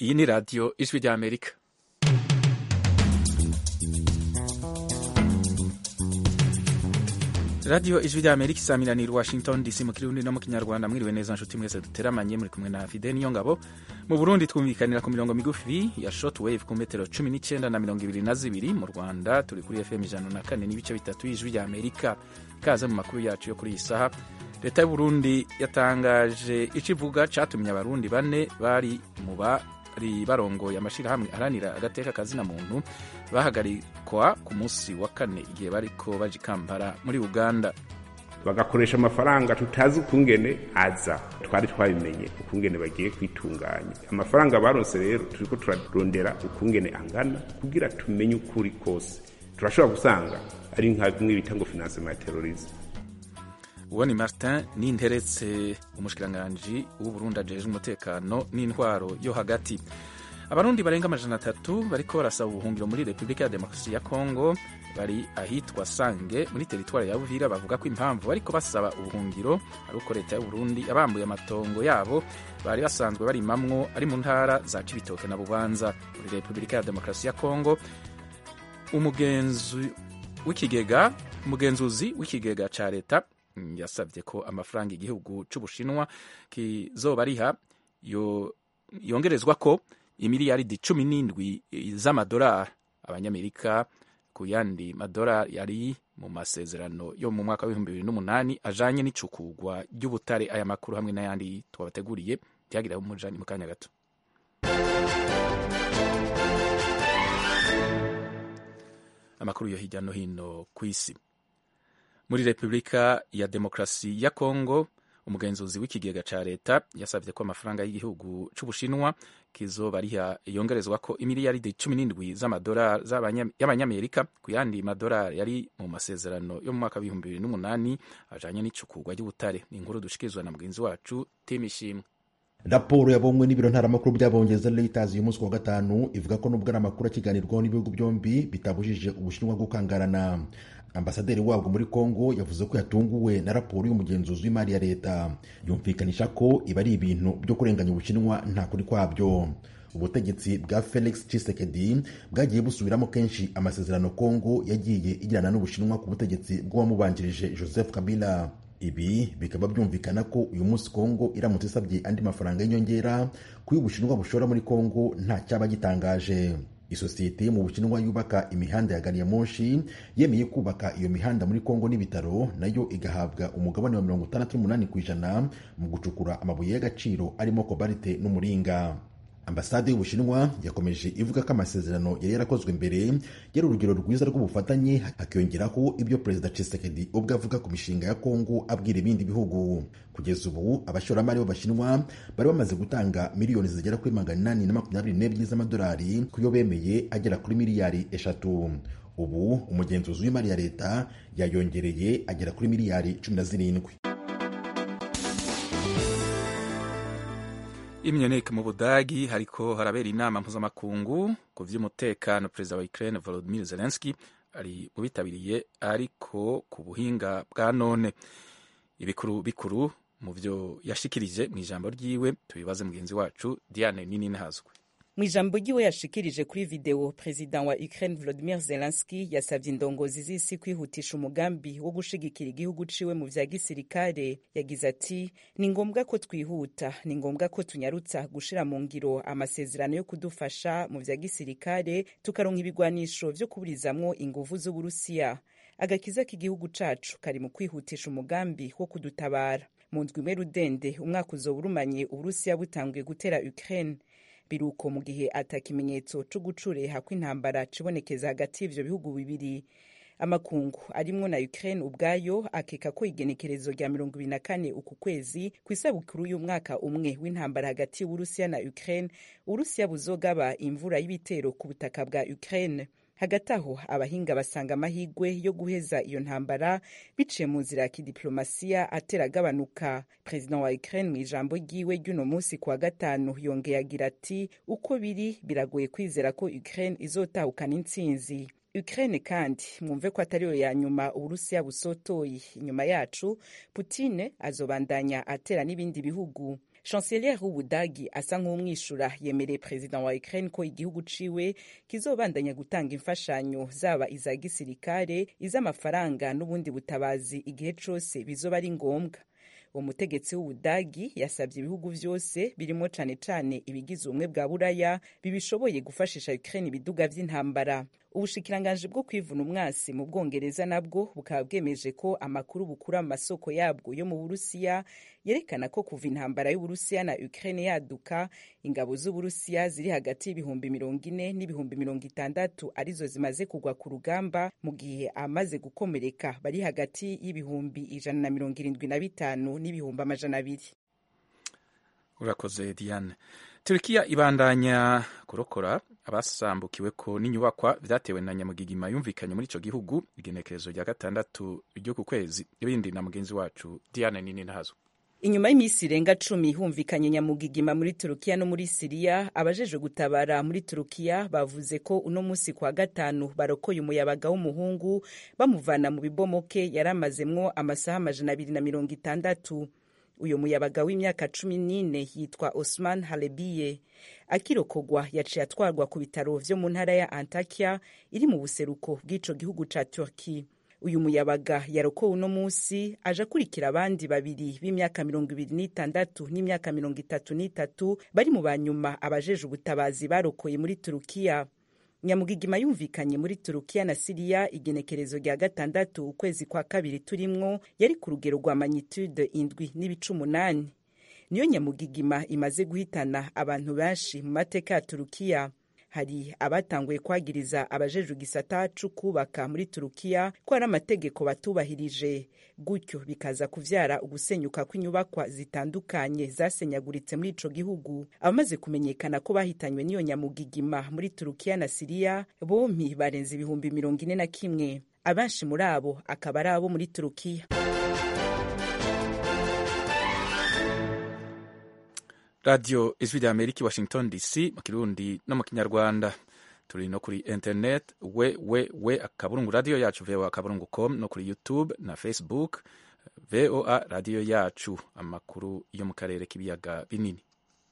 iyi ni radiyo ijwi ry'amerika radiyo ijwi ry'amerika isaminanira washington dc mu kirundi no mu kinyarwanda mwiriwe neza nshuti mwese duteramanye muri kumwe na fide niyo ngabo mu burundi twumvikanira ku mirongo migufi ya shortwave ku metero cumi n'icyenda na mirongo ibiri na zibiri mu rwanda turi kuri fm ijana na kane n'ibice bitatu y'ijwi ry'amerika ikaze mu makuru yacu yo kuri iyi saha leta y'uburundi yatangaje icyo ivuga cyatumye abarundi bane bari mu bari barongoye amashyirahamwe aharanira agateka kazina muntu bahagarikwa ku munsi wa kane igihe bariko baje kampala muri uganda bagakoresha amafaranga tutazi ukungene aza twari twabimenye ukungene bagiye kwitunganya amafaranga baronse rero turiko turarondera ukungene angana kugira tumenye ukuri kose turashobora gusanga ari nka bimwe bita ngo financement ya terrorisme uwo ni martin ninteretse umushikiranganji w'uburundi ajejwe umutekano n'intwaro yo hagati abarundi barenga amajana atatu bariko barasaba ubuhungiro muri repubulika ya demokarasi ya kongo bari ahitwa sange muri teritwari ya buvira bavuga ko impamvu bariko basaba ubuhungiro ari uko leta y'uburundi yabambuye amatongo yabo bari basanzwe barimamwo ari mu ntara za cibitoke na bubanza muri repubulika ya demokarasi ya kongo umugenzi w'ikigega umugenzuzi w'ikigega ca leta yasabye ko amafaranga igihugu c'ubushinwa kizoba ariha yo, yongerezwa ko imiliyaridi cumi n'indwi z'amadolari abanyamerika ku yandi madolari yari mu masezerano yo mu mwaka w'ibihumbi bibiri n'umunani ajanye n'icukugwa ry'ubutare aya makuru hamwe n'ayandi twabateguriye byagiraho umujani mu kanya gato amakuru yo hirya no hino ku isi muri repubulika ya demokarasi ya kongo umugenzuzi w'ikigega ca leta yasabye ko amafaranga y'igihugu c'ubushinwa kizoba ariha yongerezwa ko imiliyaridi cumi n'indwi z'amadolari y'abanyamerika ku yandi madolari yari mu masezerano yo mu mwaka w'ibihumbi bibiri n'umunani ajanye n'icukurwa ry'ubutare ni inkuru dushikirizwa na mugenzi wacu tim ishimwe raporo yabonywe n'ibiro ntaramakuru by'abongereza reuters uyu munsi wa gatanu ivuga ko nubwo ari amakuru akiganirwaho n'ibihugu byombi bitabujije ubushinwa gukangarana ambasaderi wabwo muri congo yavuze ko yatunguwe na raporo y'umugenzuzi w'imari ya leta yumvikanisha ko iba ari ibintu byo kurenganya ubushinwa nta kuri kwabyo ubutegetsi bwa felix tshisekedi bwagiye busubiramo kenshi amasezerano congo yagiye igirana n'ubushinwa ku butegetsi bw'uwamubanjirije joseph kabila ibi bikaba byumvikana ko uyu munsi congo iramutse isabye andi mafaranga y'inyongera kuyo ubushinwa bushora muri congo nta cyaba gitangaje isosiyete yo mu bushinwa yubaka imihanda ya gari ya moshi yemeye kubaka iyo mihanda muri kongo n'ibitaro nayo igahabwa umugabane wa mirongo itandatu n'umunani ku ijana mu gucukura amabuye y'agaciro arimo kobalite n'umuringa ambasade y'ubushinwa yakomeje ivuga ko amasezerano yari yarakozwe mbere yari urugero rwiza rw'ubufatanye hakiyongeraho ibyo perezida Tshisekedi ubwo avuga ku mishinga ya kongo abwira ibindi bihugu kugeza ubu abashoramari b'abashinwa bari bamaze gutanga miliyoni zigera kuri magana inani na makumyabiri n'ebyiri z'amadolari ku yo bemeye agera kuri miliyari eshatu ubu umugenzuzi w'imari ya leta yayongereye agera kuri miliyari cumi na zirindwi imyoneke mu budagi hariko harabera inama mpuzamakungu ku vy'umutekano perezida wa ukraine volodimir zelenski ari mu bitabiriye ariko ku buhinga bwa none ibikuru bikuru mu vyo yashikirije mu ijambo ryiwe tubibaze mugenzi wacu diane nini ntazwe mu ijambo ryiwe yashikirije kuri video perezida wa ukraine volodimir zelenski yasavye indongozi z'isi kwihutisha umugambi wo gushigikira igihugu ciwe mu vya gisirikare yagize ati ni ngombwa ko twihuta ni ngombwa ko tunyarutsa gushira mu ngiro amasezerano yo kudufasha mu vya gisirikare tukaronka ibigwanisho vyo kuburizamwo inguvu z'uburusiya agakiza k'igihugu cacu kari mu kwihutisha umugambi wo kudutabara mu ndwi imwe rudende umwaka uzoba urumanye uburusiya butanguye gutera ukraine biruko mu gihe ata kimenyetso co gucureha kw'intambara cibonekeza hagati y'ivyo bihugu bibiri amakungu arimwo na ukraine ubwayo akeka ko igenekerezo rya mirongo ibiri na kane uku kwezi ku isabukuru y'umwaka umwe w'intambara hagati y'uburusiya na ukraine uburusiya buzogaba imvura y'ibitero ku butaka bwa ukraine hagati aho abahinga basanga amahigwe yo guheza iyo ntambara biciye mu nzira ya kidiplomasiya atera agabanuka perezida wa ukraine mu ijambo ryiwe ry'uno munsi kuwa gatanu yongeye agira ati uko biri biragoye kwizera ko ukraine izotahukana intsinzi ukraine kandi mwumve ko atariyo ya nyuma uburusiya busotoye inyuma yacu putine azobandanya atera n'ibindi bihugu chancelier w'ubudagi asa nk'umwishura yemereye perezida wa ukraine ko igihugu ciwe kizobandanya gutanga imfashanyo zaba iza gisirikare iz'amafaranga n'ubundi butabazi igihe cose bizoba ari ngombwa uwo mutegetsi w'ubudagi yasabye ibihugu vyose birimo cane cane ibigize ubumwe bwa buraya bibishoboye gufashisha ukraine ibiduga vy'intambara ubushikiranganji bwo kwivuna umwasi mu bwongereza nabwo bukaba bwemeje ko amakuru bukura mu masoko yabwo yo mu burusiya yerekana ko kuva intambara y'uburusiya na ukraine yaduka ingabo z'uburusiya ziri hagati y'ibihumbi mirongo ine n'ibihumbi mirongo itandatu arizo zimaze kugwa ku rugamba mu gihe amaze gukomereka bari hagati y'ibihumbi ijana na mirongo irindwi na bitanu n'ibihumbi amajana abiri urakoze diane turikiya ibandanya kurokora abasambukiwe ko n'inyubakwa vyatewe na nyamugigima yumvikanye muri ico gihugu igenekerezo rya gatandatu ryo ku kwezi ibindi na mugenzi wacu diane nini ntazo inyuma y'iminsi irenga cumi humvikanye nyamugigima muri turukiya no muri siriya abajejwe gutabara muri turukiya bavuze ko uno munsi kwa gatanu barokoye umuyabaga w'umuhungu bamuvana mu bibomoke yari amazemwo amasaha amajana abiri na mirongo itandatu uyu muyabaga w'imyaka cumi n'ine yitwa osman halebiye akirokogwa yaciye atwarwa ku bitaro vyo mu ntara ya antakia iri mu buseruko bw'ico gihugu ca turki uyu muyabaga yarokowe uno munsi aje akurikira abandi babiri b'imyaka mirongo ibiri n'itandatu n'imyaka mirongo itatu n'itatu bari mu banyuma abajeje ubutabazi barokoye muri turukiya nyamugigima yumvikanye muri turukiya na siriya igenekerezo rya gatandatu ukwezi kwa kabiri turimwo yari ku rugero rwa magnitude indwi n'ibice umunani niyo nyamugigima imaze guhitana abantu benshi mu mateka ya turukiya hari abatanguye kwagiriza abajejwe igisata co kubaka muri turukiya ko hari amategeko batubahirije gutyo bikaza kuvyara ugusenyuka kw'inyubakwa zitandukanye zasenyaguritse muri ico gihugu abamaze kumenyekana ko bahitanywe n'iyo nyamugigima muri turukiya na siriya bompi barenze ibihumbi mirongo ine na kimwe abenshi muri abo akaba ari abo muri turukiya radiyo ijwi rya amerika washington dc mu kirundi no mu kinyarwanda turi no kuri internet we we we akaburungu radiyo yacu voa akaburungu com no kuri youtube na facebook voa radiyo yacu amakuru yo mu karere k'ibiyaga binini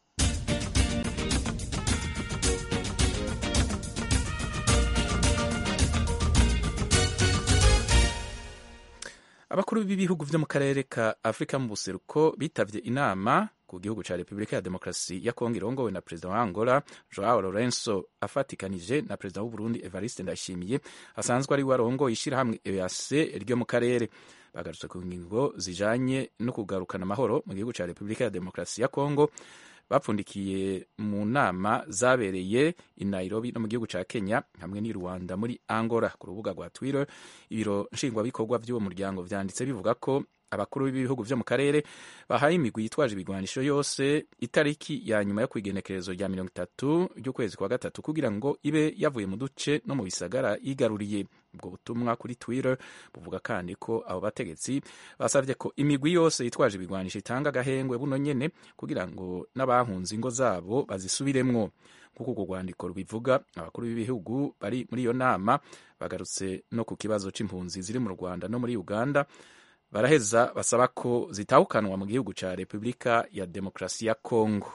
abakuru b'ibihugu vyo mu karere ka afurika mu buseruko bitavye inama ku gihugu ca repubulika ya demokarasi ya kongo irongowe na perezida wa angola joao lorenzo afatikanije na perezida w'uburundi evariste ndayishimiye asanzwe ari we arongoye ishirahamwe eac ryo mu karere bagarutse ku ngingo zijanye no kugarukana amahoro mu gihugu ca repubulika ya demokarasi ya kongo bapfundikiye mu nama zabereye i Nairobi no mu gihugu ca Kenya hamwe n'i Rwanda muri Angola ku rubuga rwa Twitter ibiro nshingwabikorwa by'uwo muryango vyanditse bivuga ko abakuru b'ibihugu vyo mu karere bahaye imigwi yitwaje ibigwanisho yose itariki ya nyuma yo kwigenekerezo rya mirongo itatu ry'ukwezi kwa gatatu kugira ngo ibe yavuye mu duce no mu bisagara yigaruriye ubwo butumwa kuri twitter buvuga kandi ko abo bategetsi basabye ko imigwi yose yitwaje ibigwanisho itanga agahengwe buno nyene kugira ngo n'abahunze ingo zabo bazisubiremwo nk'uko urwo rwandiko rubivuga abakuru b'ibihugu bari muri iyo nama bagarutse no ku kibazo c'impunzi ziri mu rwanda no muri uganda baraheza basaba ko zitahukanwa mu gihugu ca repubulika ya demokarasi ya kongo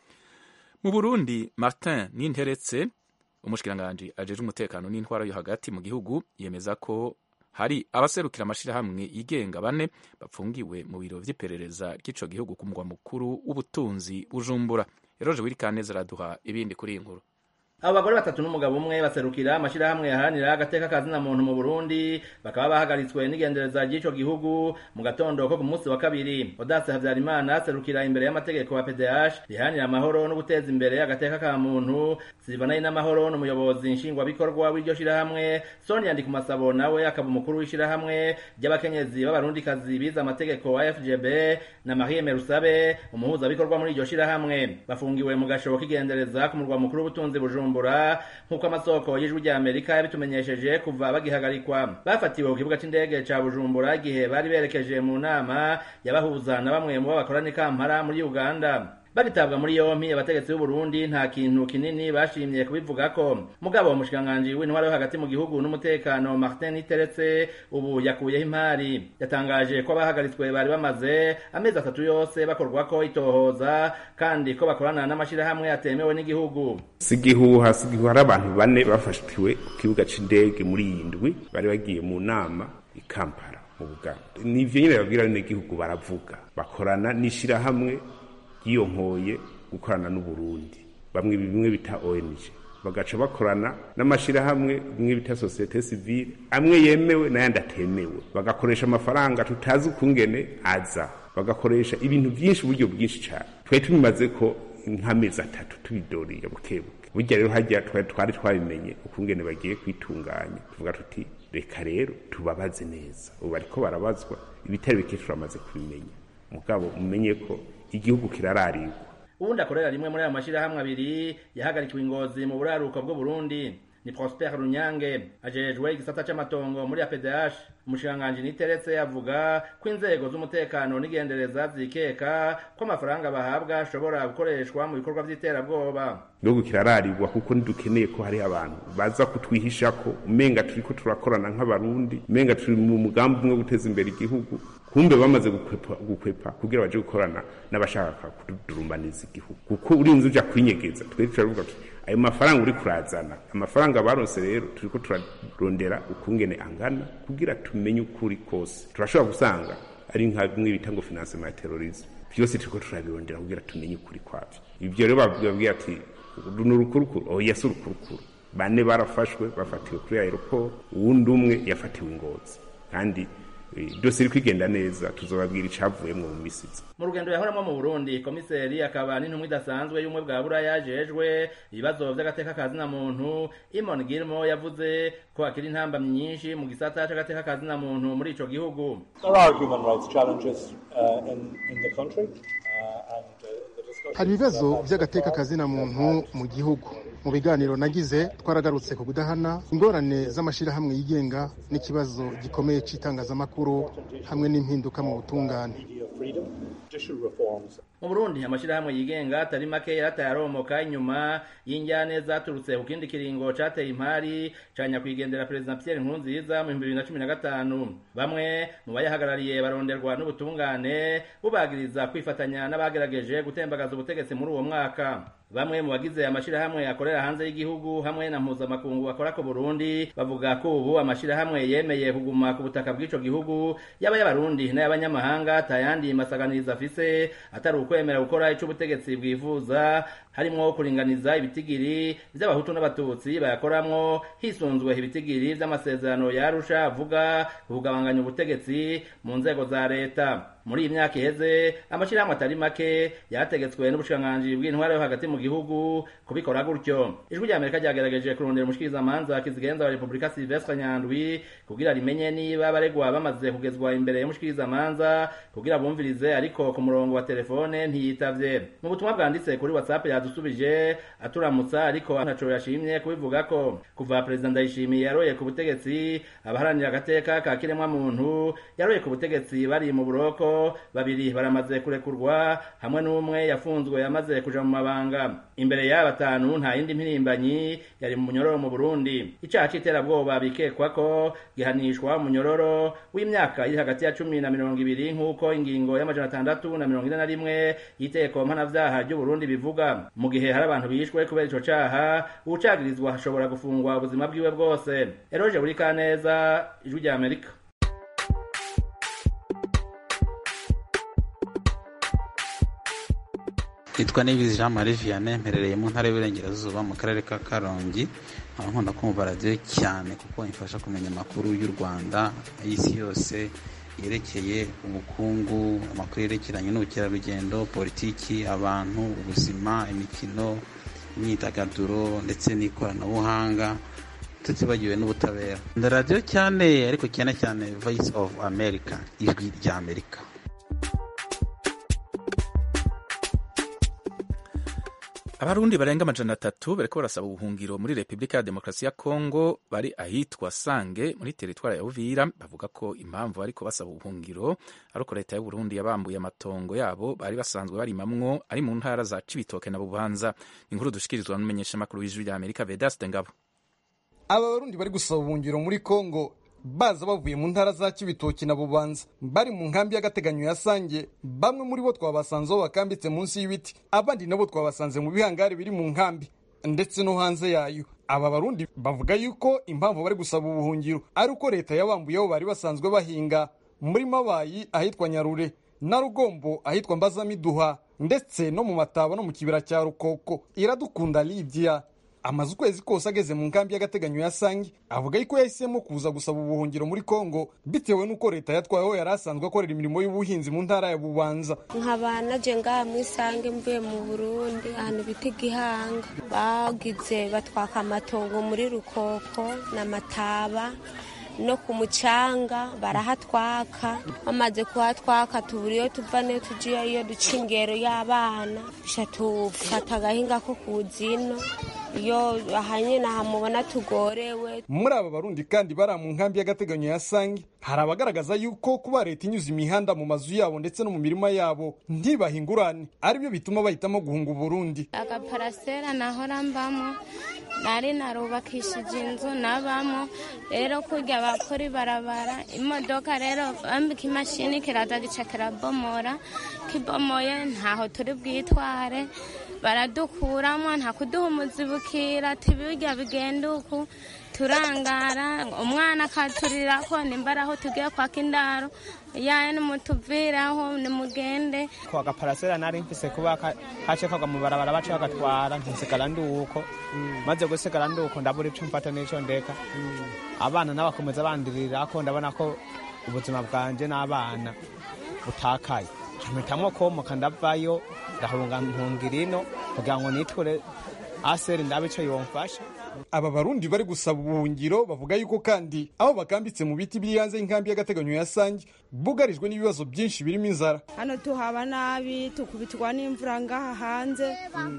mu burundi martin ninteretse umushikiranganji ajejwe umutekano n'intwaro yo hagati mu gihugu yemeza ko hari abaserukira amashirahamwe yigenga bane bapfungiwe mu biro vy'iperereza ry'ico gihugu ku mugwa mukuru w'ubutunzi bujumbura eroje wirikaneza araduha ibindi kuri iyi nkuru abo bagore batatu n'umugabo umwe baserukira amashirahamwe yaharanira agateka kazina muntu mu Burundi bakaba bahagaritswe n'igendereza ry'ico gihugu mu gatondo ko ku munsi wa kabiri Odace Havyarimana aserukira imbere y'amategeko wa PDH riharanira amahoro no guteza imbere agateka ka muntu Silvana n'amahoro n'umuyobozi nshingwabikorwa w'iryo shirahamwe Sonia Ndikumasabo nawe akaba umukuru w'ishirahamwe ry'abakenyezi b'abarundikazi bize amategeko wa FGB na Marie Merusabe umuhuzabikorwa muri iryo shirahamwe bafungiwe mu gashobo k'igendereza ku murwa mukuru w'ubutunzi Bujumbura bujumbura nk'uko amasoko y'ijwi rya amerika yabitumenyesheje kuva bagihagarikwa bafatiwe ku kibuga c'indege ca bujumbura igihe bari berekeje mu nama yabahuza na bamwe mu bo bakorana i kampala muri uganda bagitabwa muri yompi abategetsi b'u Burundi nta kintu kinini bashimye kubivugako mugabo umushikiranganji w'intwaro yo hagati mu gihugu n'umutekano Martin Niteretse ubu yakuyeho impari yatangaje ko abahagaritswe bari bamaze amezi atatu yose bakorwako itohoza kandi ko bakorana n'amashirahamwe atemewe n'igihugu si igihuha si igihuha hari abantu bane bafashwe ku kibuga c'indege muri iyi ndwi bari bagiye mu nama i Kampala mu Buganda nivyo nyene babwira n'igihugu baravuga bakorana n'ishirahamwe ryiyonkoye gukorana n'Uburundi bamwe bimwe bita ONG bagaca bakorana n'amashirahamwe bimwe bita societe civile amwe yemewe n'ayandi atemewe bagakoresha amafaranga tutazi ukungene aza bagakoresha ibintu byinshi uburyo bwinshi cyane twari tubimaze ko nk'amezi atatu tubidoriye bukebuke burya rero hajya twari twabimenye ukungene bagiye kwitunganya tuvuga tuti reka rero tubabaze neza ubu bariko barabazwa ibitari bike turamaze kubimenya mugabo mumenye ko igihugu kirararigwa ubundi akorera rimwe muri ayo mashirahamwe abiri yahagarikiwe ingozi mu buraruko bw'u Burundi ni Prosper Runyange ajejwe igisata c'amatongo muri APDH umushikiranganji niteretse avuga ko inzego z'umutekano n'igendereza zikeka ko amafaranga bahabwa ashobora gukoreshwa mu bikorwa vy'iterabwoba igihugu kirararigwa kuko ntidukeneye ko hari abantu baza kutwihisha ko umenga turiko turakorana nk'abarundi umenga turi mu mugambi umwe wo guteza imbere igihugu kumbe bamaze gukwepa, gukwepa kugira baje gukorana n'abashaka kudurumbaniza igihugu kuko urinze uja kwinyegeza twebwe turavuga ayo mafaranga uri kurazana amafaranga baronse rero turiko turarondera ukungene angana kugira tumenye ukuri kose turashobora gusanga ari nka bimwe bita ngo financement ya terrorisme byose turiko turabirondera kugira tumenye ukuri kwavyo ivyo rero babwira ati ni urukurukuru oya si urukurukuru bane barafashwe bafatiwe kuri aeroport uwundi umwe yafatiwe ingozi kandi byose iri kwigenda neza tuzobabwira icavuyemwo mu misizi mu rugendo yahoramo mu burundi komiseri akaba n'intumwa idasanzwe y'ubumwe bwa buraya yajejwe ibibazo vy'agateka kazina muntu imon girmo yavuze ko akiri intamba nyinshi mu gisata c'agateka kazina muntu muri ico gihugu hari ibibazo by'agateka kazina muntu mu gihugu mu biganiro nagize twaragarutse ku kudahana ingorane z'amashyirahamwe yigenga n'ikibazo gikomeye cy'itangazamakuru hamwe n'impinduka mu butungane mu burundi amashyirahamwe yigenga atari make yarataye aromoka inyuma y'injyane zaturutse ku kindi kiringo cateye impari ca nyakwigendera perezida pierre nkurunziza mu bihumbi bibiri na cumi na gatanu bamwe mu bayahagarariye baronderwa n'ubutungane bubagiriza kwifatanya n'abagerageje gutembagaza ubutegetsi muri uwo mwaka bamwe mu bagize amashirahamwe akorera hanze y'igihugu hamwe na mpuzamakungu akora ku Burundi bavuga ko ubu amashirahamwe yemeye kuguma ku butaka bw'ico gihugu yaba y'abarundi n'ay'abanyamahanga tayandi masaganiriza afise atari ukwemera gukora ico ubutegetsi bwifuza harimwo kuringaniza ibitigiri vy'abahutu n'abatutsi bayakoramwo hisunzwe ibitigiri vy'amasezerano yarusha avuga kugabanganya ubutegetsi mu nzego za leta muri iyi myaka iheze amashirahamwe atari make yategetswe n'ubushikiranganji bw'intwaro yo hagati mu gihugu kubikora gutyo ijwi rya amerika ryagerageje kurondera umushikirizamanza kizigenza wa repubulika silvestre nyandwi kugira rimenye niba abaregwa bamaze kugezwa imbere y'umushikirizamanza kugira bumvirize ariko ku murongo wa telefone ntiyitavye mu butumwa bwanditse kuri whatsapp yadusubije aturamutsa ariko ntaco yashimye kubivuga ko kuva perezida ndayishimiye yaroye ku butegetsi abaharanira agateka ka kiremwa muntu yaroye ku butegetsi bari mu buroko babiri baramaze kurekurwa hamwe n'umwe yafunzwe yamaze kuja mu mabanga imbere y'aba batanu nta yindi mpirimbanyi yari mu munyororo mu Burundi icaha c'iterabwoba bikekwa ko gihanishwa umunyororo w'imyaka iri hagati ya cumi na mirongo ibiri nk'uko ingingo y'amajana atandatu na mirongo ine na rimwe y'iteko mpanavyaha ry'u Burundi bivuga mu gihe hari abantu bishwe kubera ico caha uwucagirizwa ashobora gufungwa ubuzima bwiwe bwose eroje buri kaneza ijwi rya Amerika nitwa nibizi jean marie vianney mperereye mu ntara y'uburengerazuba mu karere ka karongi nkaba nkunda kumva radiyo cyane kuko imfasha kumenya amakuru y'u rwanda y'isi yose yerekeye ubukungu amakuru yerekeranye n'ubukerarugendo politiki abantu ubuzima imikino imyidagaduro ndetse n'ikoranabuhanga tutibagiwe n'ubutabera nda radiyo cyane ariko cyane cyane voice of america ijwi rya amerika abarundi barenga amajana atatu bariko barasaba ubuhungiro muri repubulika ya demokarasi ya kongo bari ahitwa sange muri teritwari ya uvira bavuga ko impamvu bariko basaba ubuhungiro ari uko leta y'uburundi yabambuye amatongo yabo bari basanzwe barimamwo ari mu ntara za cibitoke na bubanza inkuru dushikirizwa n'umumenyeshamakuru w'ijwi rya amerika vedaste ngabo aba barundi bari gusaba ubuhungiro muri kongo baza bavuye mu ntara za kibitoki na bubanza bari mu nkambi y'agateganyo ya sange bamwe muri bo twabasanze aho bakambitse munsi y'ibiti abandi nabo twabasanze mu bihangari biri mu nkambi ndetse no hanze yayo aba barundi bavuga yuko impamvu bari gusaba ubuhungiro ari uko leta yabambuye aho bari basanzwe bahinga muri mabayi ahitwa nyarure na rugombo ahitwa mbazamiduha ndetse no mu mataba no mu kibira cya rukoko iradukunda lidia amaze ukwezi kose ageze mu nkambi y'agateganyo ya sange avuga yuko yahisemo kuza gusaba ubuhungiro muri kongo bitewe n'uko leta yatwayeho yari asanzwe akorera imirimo y'ubuhinzi mu ntara ya bubanza nkaba naje ngaha mu isange mvuye mu burundi ahantu bita igihanga bagize batwaka amatongo muri rukoko n'amataba no ku mucanga barahatwaka bamaze kuhatwaka tubura iyo tuva niyo tugiye iyo duca ingero y'abana duca tufata agahinga ko ku zino iyo ahanye nahamubona tugorewe muri aba barundi kandi bari mu nkambi y'agateganyo ya sange hari abagaragaza yuko kuba leta inyuze imihanda mu mazu yabo ndetse no mu mirima yabo ntibahingurane aribyo bituma bahitamo guhunga uburundi agaparasera nahora mbamo nari narubakishije inzu nabamo rero kurya bakora ibarabara imodoka rero bambika imashini kiraza gica kirabomora kibomoye ntaho turi bwitware baradukuramo nta kuduha umuzibukira tibirya bigenda uku turangara umwana akaturira ko nimba ari aho tugiye kwaka indaro yaye nimutuviraho nimugende ko agaparasera nari mfise kuba kace kagwa mu barabara baca bagatwara ntisigara nduko maze gusigara nduko ndabura ico mfata n'ico ndeka abana n'abakomeza bandirira ko ndabona ko ubuzima bwanje n'abana butakaye mpitamo komoka ndavayo ndahunga ntungira ino kugira ngo niture aseri ndabe ico yomfasha aba barundi bari gusaba ubuhungiro bavuga yuko kandi aho bakambitse mu biti biri hanze y'inkambi y'agateganyo ya sange bugarijwe n'ibibazo byinshi birimo inzara hano tuhaba nabi tukubitwa n'imvura ngaha hanze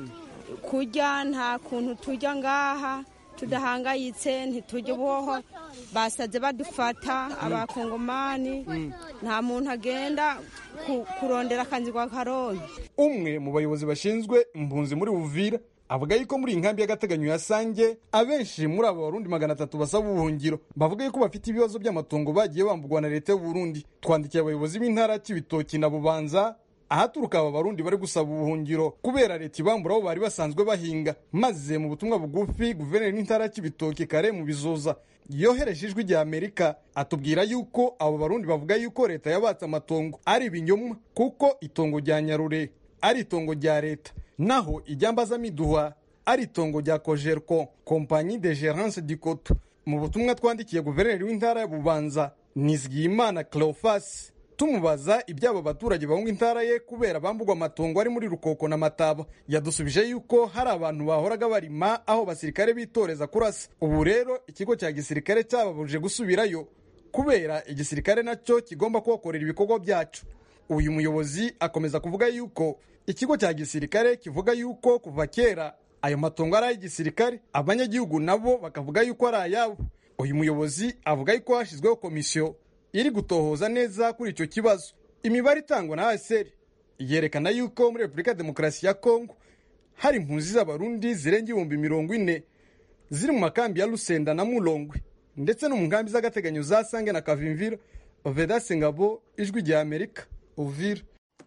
kurya nta kuntu turya ngaha tudahangayitse ntitujya uboho basaze badufata abakongomani nta muntu agenda kurondera akanzi kwa karongi umwe mu bayobozi bashinzwe impunzi muri buvira avuga yuko muri iyi nkambi y'agateganyo ya sange abenshi muri abo barundi magana atatu basaba ubuhungiro bavuga yuko bafite ibibazo by'amatongo bagiye bambugwa na leta y'uburundi twandikiye abayobozi b'intara cy'ibitoki na bubanza ahaturuka aba barundi bari gusaba ubuhungiro kubera leta ibambura aho bari basanzwe bahinga maze mu butumwa bugufi guverineri n'intara cy'ibitoki kare mu bizoza yohereje ijwi rya amerika atubwira yuko abo barundi bavuga yuko leta yabatse amatongo ari ibinyomwa kuko itongo rya nyarure ari itongo rya leta naho ijyambazamiduha ari itongo rya kojerko kompanyi de gerance dikoto mu butumwa twandikiye guverineri w'intara ya bubanza nizigiyimana cleofas tumubaza iby'abo baturage bahunga intara ye kubera bambugwa amatongo ari muri rukoko na mataba yadusubije yuko hari abantu bahoraga barima aho basirikare bitoreza kurasa ubu rero ikigo cya gisirikare cyababujije gusubirayo kubera igisirikare nacyo kigomba kuhakorera ibikorwa byacu uyu muyobozi akomeza kuvuga yuko ikigo cya gisirikare kivuga yuko kuva kera ayo matongo ari ay'igisirikare abanyagihugu nabo bakavuga yuko ari ayabo uyu muyobozi avuga yuko hashyizweho komisiyo iri gutohoza neza kuri icyo kibazo imibare itangwa na aseri yerekana yuko muri repubulika ya demokarasi ya kongo hari impunzi z'abarundi zirenga ibihumbi mirongo ine ziri mu makambi ya rusenda na murongwe ndetse no mu nkambi z'agateganyo za sange na kavimvira vedase ngabo ijwi rya amerika uvira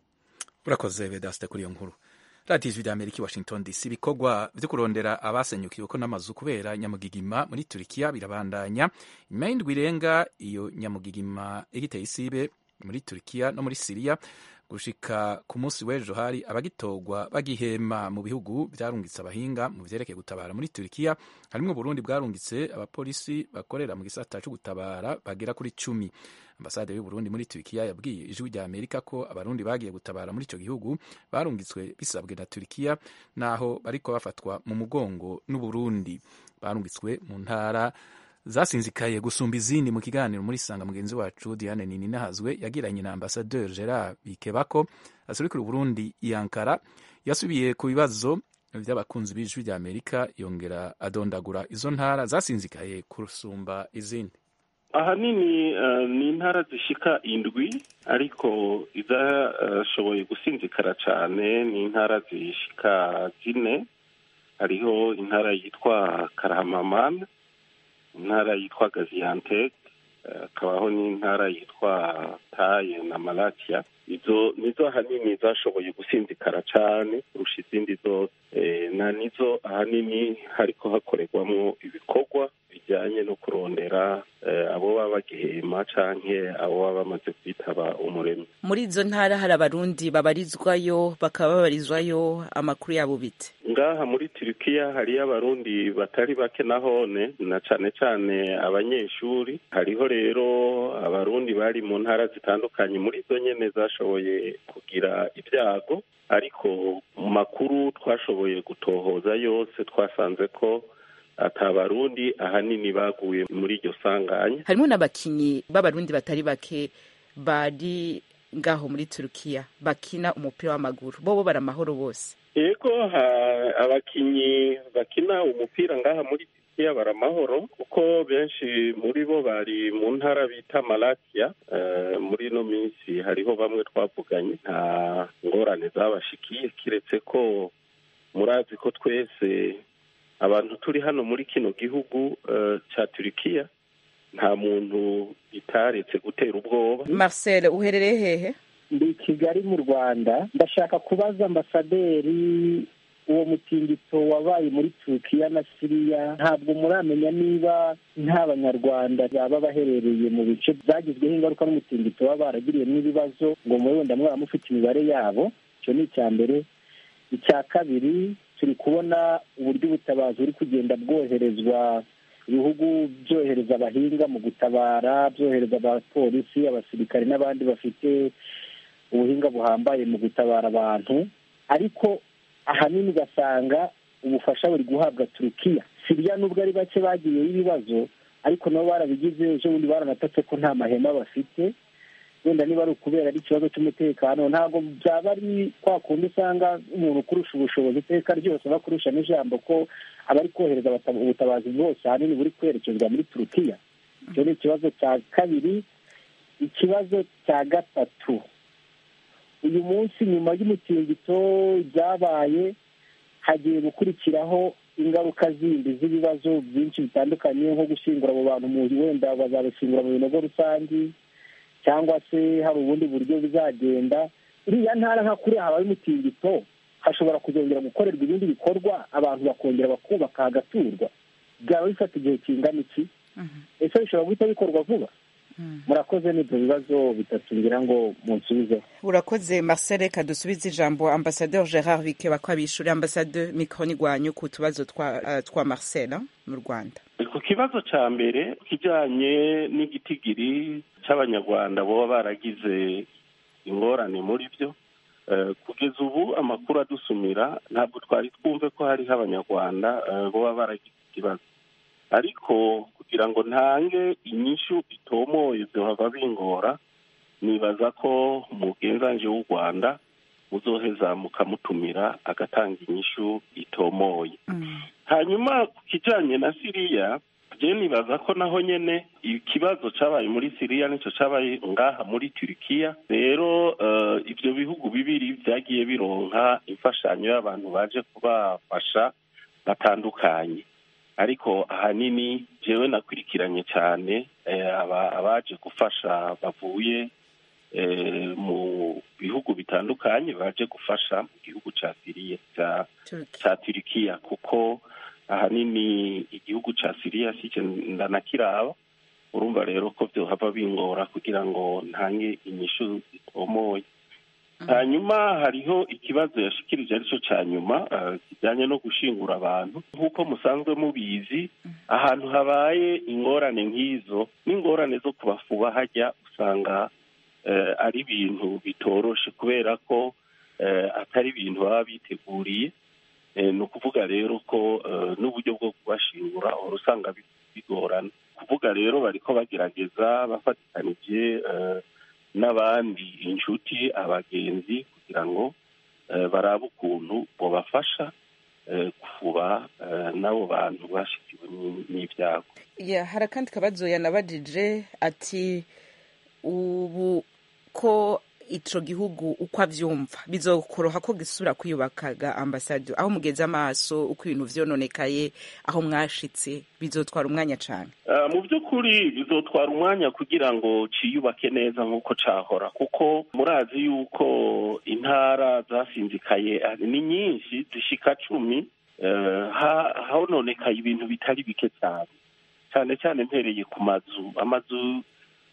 urakoze vedaste kuri iyo nkuru radiyo ijwi rya amerika i washington dc ibikorwa byo kurondera abasenyukiwe ko n'amazu kubera nyamugigima muri turikiya birabandanya nyuma y'indwi irenga iyo nyamugigima igiteye isibe muri turikiya no muri siriya gushika ku munsi w'ejo hari abagitogwa bagihema mu bihugu byarungitse abahinga mu vyerekeye gutabara muri turikiya harimwo burundi bwarungitse abapolisi bakorera mu gisata cyo gutabara bagera kuri cumi ambasade y'uburundi muri turikiya yabwiye ijwi rya amerika ko abarundi bagiye gutabara muri icyo gihugu barungitswe bisabwe na turikiya naho bariko bafatwa mu mugongo n'uburundi barungitswe mu ntara zasinzikaye gusumba izindi mu kiganiro muri sanga mugenzi wacu diane nininahazwe yagiranye na ambasaderi gerard bikebako asurikira uburundi i ankara yasubiye ku bibazo vy'abakunzi b'ijwi rya amerika yongera adondagura izo ntara zasinzikaye kurusumba izindi ahanini uh, ni intara zishika indwi ariko izashoboye gusinzikara cane ni intara zishika zine hariho intara yitwa karahamamana intara yitwa gaziantep hakabaho uh, n'intara yitwa taye na malatia izo nizo ahanini zashoboye gusinzikara cane kurusha izindi zose e, na nizo ahanini hariko hakorerwamwo ibikorwa bijyanye no kurondera abo baba bagihema canke abo baba bamaze kwitaba umuremyi muri izo ntara hari abarundi babarizwayo bakaba babarizwayo amakuru yabo bite ngaha muri turikiya hariyo abarundi batari bake nahone na cane cane abanyeshuri hariho rero abarundi bari mu ntara zitandukanye muri izo nyene zashoboye kugira ibyago ariko mu makuru twashoboye gutohoza yose twasanze ko atabarundi ahanini baguye muri iryo sanganya harimo n'abakinyi b'abarundi batari bake bari ngaho muri turukiya bakina umupira w'amaguru bobo bari amahoro bose yego abakinyi bakina umupira ngaha muri turukiya bari amahoro kuko benshi muri bo bari mu ntara bita malakiya muri ino minsi hariho bamwe twavuganye nta ngorane zabashikiye kiretse ko murazi ko twese abantu turi hano muri kino gihugu cya turikiya nta muntu itaretse gutera ubwoba marcel uherereye hehe ndi kigali mu rwanda ndashaka kubaza ambasaderi uwo mutingito wabaye muri turukiya na siriya ntabwo muramenya niba nta banyarwanda baba baherereye mu bice byagizweho ingaruka n'umutingito baba baragiriyemo ibibazo ngo muri wenda mwaba mufite imibare yabo icyo ni icya mbere icya kabiri turi kubona uburyo ubutabazi buri kugenda bwoherezwa ibihugu byohereza abahinga mu gutabara byohereza abapolisi abasirikare n'abandi bafite ubuhinga buhambaye mu gutabara abantu ariko ahanini ugasanga ubufasha buri guhabwa turukiya siriya nubwo ari bake bagiyeho ibibazo ariko nabo barabigize ejo bundi baranatatse ko nta mahema bafite wenda niba ari ukubera ari ikibazo cy'umutekano ntabwo byaba ari kwa kundi usanga umuntu ukurusha ubushobozi iteka ryose aba akurusha n'ijambo ko abari kohereza ubutabazi bwose ahanini buri kwerekezwa muri turukiya icyo ni ikibazo cya kabiri ikibazo cya gatatu uyu munsi nyuma y'umutingito byabaye hagiye gukurikiraho ingaruka zindi z'ibibazo byinshi bitandukanye nko gushyingura abo bantu mu wenda bazabashyingura mu binogo rusange cyangwa se hari ubundi buryo bizagenda iriya ntara nka kuriya habaye umutingito hashobora kuzongera gukorerwa ibindi bikorwa abantu bakongera bakubaka hagaturwa byaba bifata igihe kingana iki ese bishobora guhita bikorwa vuba murakoze n'ibyo bibazo bitatu ngira ngo munsubizeho urakoze marcel reka dusubize ijambo ambasaderi gerard bikeba ko abishyura ambasaderi mikoro igwanyu ku tubazo twa marcel mu rwanda ku kibazo cya mbere kijyanye n'igitigiri cy'abanyarwanda baba baragize ingorane muri byo kugeza ubu amakuru adusumira ntabwo twari twumve ko hariho abanyarwanda baba baragize ikibazo ariko kugira ngo ntange inyishu itomoye byohava bingora nibaza ko umugenzange w'u rwanda muzoheza mukamutumira agatanga inyishu itomoye hanyuma ku kijyanye na siriya je nibaza ko naho nyene ikibazo cabaye muri siriya nico cabaye ngaha muri turikiya rero uh, ivyo bihugu bibiri vyagiye bironka imfashanyo y'abantu baje kubafasha batandukanye ariko ahanini jewe nakurikiranye cyane abaje gufasha bavuye mu bihugu bitandukanye baje gufasha mu gihugu cya siriya cya turikiya kuko ahanini igihugu cya siriya si ndanakiraba urumva rero ko byohava bingora kugira ngo ntange inyishu zitomoye hanyuma hariho ikibazo yashikirije aricyo cya nyuma kijyanye no gushingura abantu nk'uko musanzwe mubizi ahantu habaye ingorane nk'izo n'ingorane zo kubafuba hajya usanga ari ibintu bitoroshe kubera ko atari ibintu baba biteguriye ni ukuvuga rero ko n'uburyo bwo kubashingura uhora usanga bigorana kuvuga rero bariko bagerageza bafatikanije n'abandi inshuti abagenzi kugira ngo barabe ukuntu bobafasha kuba n'abo bantu bashikiwe n'ibyago hari akandi kabazo yanabajije ati ubu ko ico gihugu uko avyumva bizokoroha ko gisubira kwiyubakaga ambasade aho mugeze amaso uko ibintu vyononekaye aho mwashitse bizotwara umwanya cane mu by'ukuri bizotwara umwanya kugira ngo ciyubake neza nk'uko cahora kuko murazi yuko intara zasinzikaye ni nyinshi zishika cumi hononekaye ibintu bitari bike cyane cyane cyane mpereye ku mazu amazu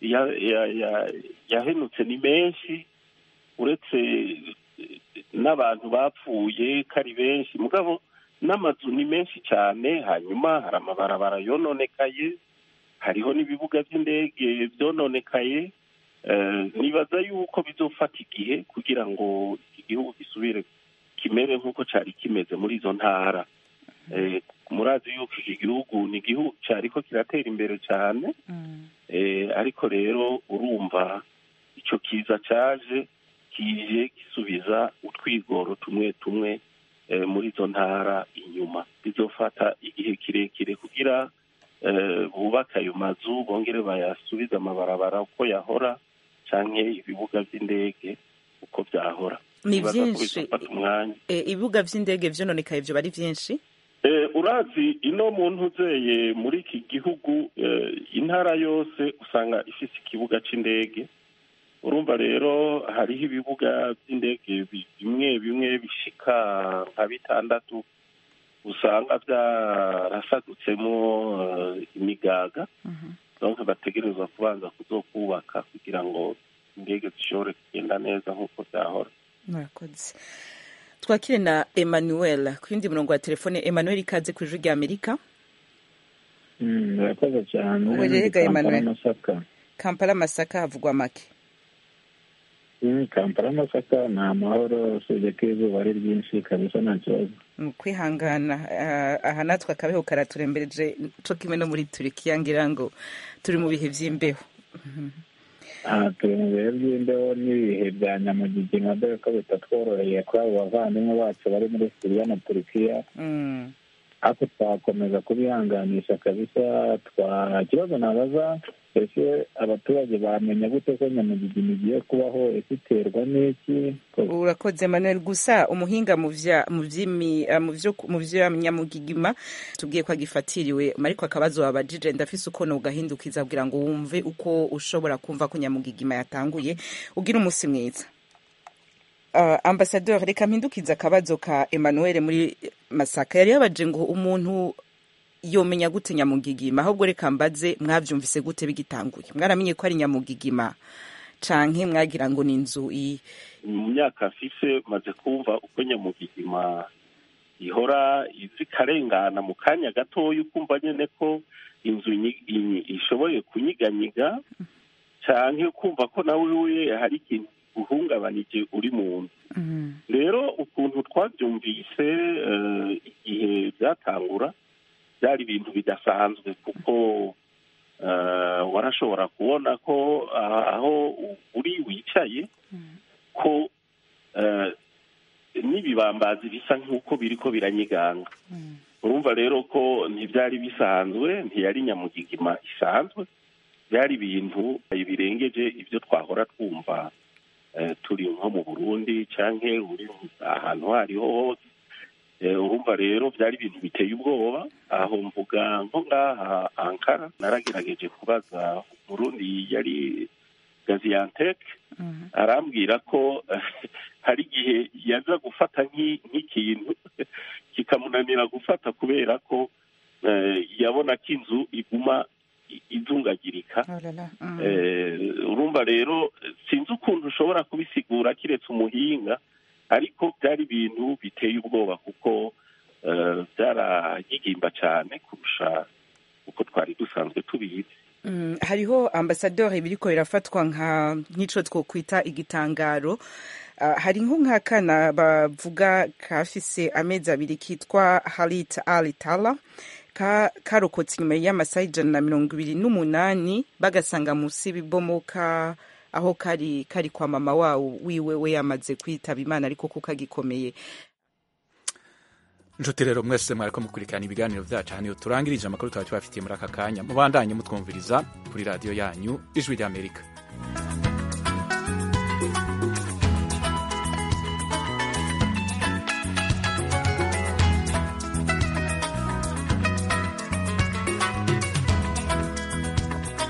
yahenutse ni menshi uretse n'abantu bapfuye ko ari benshi mugabo n'amazu ni menshi cyane hanyuma hari amabarabara yononekaye hariho n'ibibuga by'indege byononekaye nibaza yuko bizofata igihe kugira ngo iki gihugu gisubire kimere nk'uko cyari kimeze muri izo ntara murazi yuko iki gihugu ni igihugu cyari ko kiratera imbere cyane ariko rero urumva icyo kiza cyaje kije gisubiza utwigoro tumwe tumwe muri izo ntara inyuma bizofata igihe kirekire kugira bubake ayo mazu bongere bayasubize amabarabara uko yahora cyangwa ibibuga by'indege uko byahora ni byinshi ibibuga by'indege byononekaye byo ari byinshi urazi ino muntu uzeye muri iki gihugu intara yose usanga ifite ikibuga cy'indege urumva rero hariho ibibuga by'indege bimwe bimwe bishika nka bitandatu usanga byarasadutsemo imigaga donc bategerezwa kubanza kuzokubaka kugira ngo indege zishobore kugenda neza nk'uko byahora murakoze twakire na emmanuel ku yindi murongo wa telefone emmanuel ikaze ku ijwi rya amerika murakoze cyane uburega emmanuel kampala masaka havugwa make kampala masaka ni amahoro usibye ko izuba ari ryinshi kabisa nta kibazo mu kwihangana aha natwe akabeho karaturembereje co kimwe no muri turikiya ngira ngo turi mu bihe vy'imbeho turi mu bihe by'imbeho n'ibihe bya nyamugigima dore ko bitatworoheye kuri abo bavandimwe bacu bari muri siriya na turikiya ariko twakomeza kubihanganisha kabisa twa ikibazo nabaza ese abaturage bamenya gute ko nyamugigima igiye kubaho ese iterwa n'iki urakoze manuel gusa umuhinga mu vya nyamugigima tubwiye ko agifatiriwe ariko akabazo wabajije ndafise uko nogahindukiza kugira ngo wumve uko ushobora kumva ko nyamugigima yatanguye ugira umunsi mwiza uh, ambasador reka mpindukiza akabazo ka emmanuel muri masaka yari yabaje ngo umuntu yomenya gute nyamugigima ahubwo reka mbaze mwavyumvise gute bigitanguye mwaramenye ko ari nyamugigima canke mwagira ngo ni inzu i mu myaka afise maze kumva uko nyamugigima ihora izi karengana mu kanya gatoya ukumva nyene ko inzu ishoboye kunyiganyiga canke ukumva ko nawe we hari ikintu uhungabanije uri mu nzu rero ukuntu twabyumvise igihe byatangura byari ibintu bidasanzwe kuko warashobora kubona ko aho uri wicaye ko n'ibibambazi bisa nk'uko biri ko biranyiganga urumva rero ko ntibyari bisanzwe ntiyari nyamugigima isanzwe byari ibintu birengeje ibyo twahora twumva turi nko mu burundi cyangwa uri ahantu aho ariho hose urumva rero byari ibintu biteye ubwoba aho mvuga nko ngaha ankara naragerageje kubaza umurundi yari gaziyanteke arambwira ko hari igihe yaza gufata nk'ikintu kikamunanira gufata kubera ko yabona ko inzu iguma izungagirika urumva rero sinzi ukuntu ushobora kubisigura kiretse umuhinga ariko byari ibintu biteye ubwoba kuko byaragigimba cyane kurusha uko twari dusanzwe tubizi hariho ambasaderi biriko birafatwa nk'ico twokwita igitangaro hari nk'akana bavuga kafise amezi abiri kitwa harit alitala karokotse inyuma y'amasaha ijana na mirongo ibiri n'umunani bagasanga munsi y'ibibomoka aho kari kari kwa mama wawo wiwe we yamaze kwitaba imana ariko ko kagikomeye inshuti rero mwese mwariko mukurikirana ibiganiro vyacu haniyo turangirije amakuru twari tubafitiye muri aka kanya mubandanye mutwumviriza kuri radiyo yanyu ijwi ry'amerika